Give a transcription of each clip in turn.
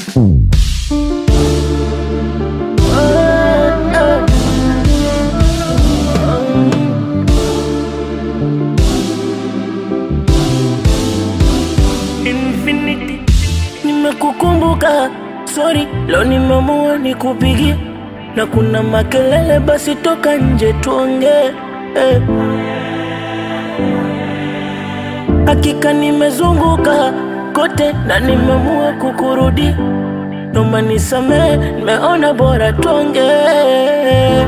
Infinity, nimekukumbuka, sorry, leo nimeamua nikupigie, na kuna makelele, basi toka nje tuongee. Eh. Hakika nimezunguka kote na nimeamua kukurudi, noma nisamee, nimeona bora tuongee.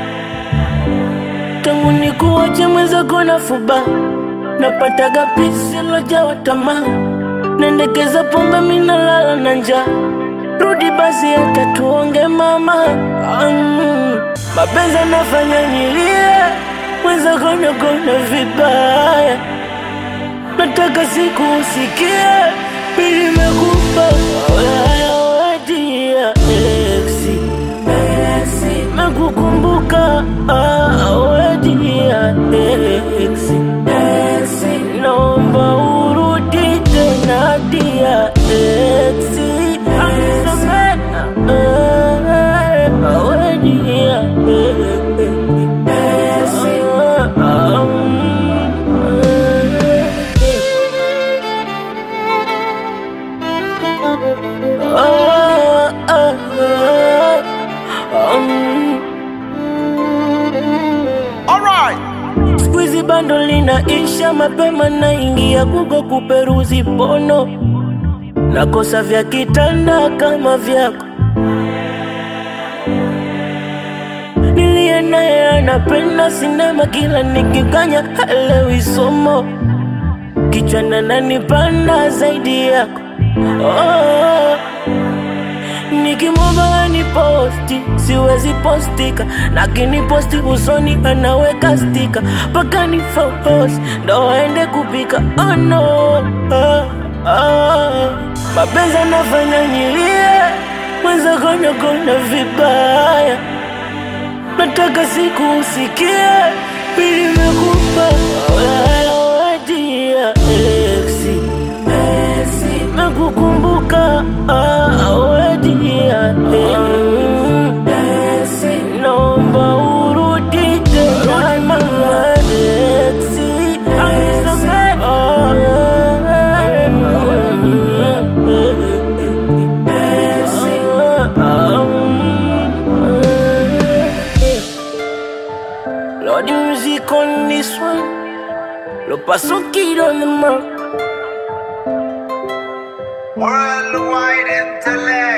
Tangu nikuache mwenzako na fuba, napataga pisi lojawa tamaa nendekeza pombe minalala na njaa rudi basi hata tuonge mama um, mapenzi anafanya nilie mwenzako nakona vibaya nataka siku usikie milimekupa wedia eksi mekukumbuka wedia eksi naomba urudi tena dia eksi amisamena wedia Squeezy bando linaisha mapema, naingia Google kuperuzi pono, nakosa vya kitanda kama vyako. Niliye naye anapenda sinema, kila nikikanya haelewi somo, kichwa nanipanda zaidi yako oh. Nikimwomba ni posti siwezi postika, lakini posti usoni anaweka stika mpaka ni focus ndo aende kupika. Oh no, oh, oh. Mapenzi anafanya nilie, mwenzako nakona vibaya, nataka siku usikie pili mekupa wedia eksi nakukumbuka wedia naomba urudi tena mama eksi Lord, the music on this one. Lo paso kid on the mark. Worldwide intellect.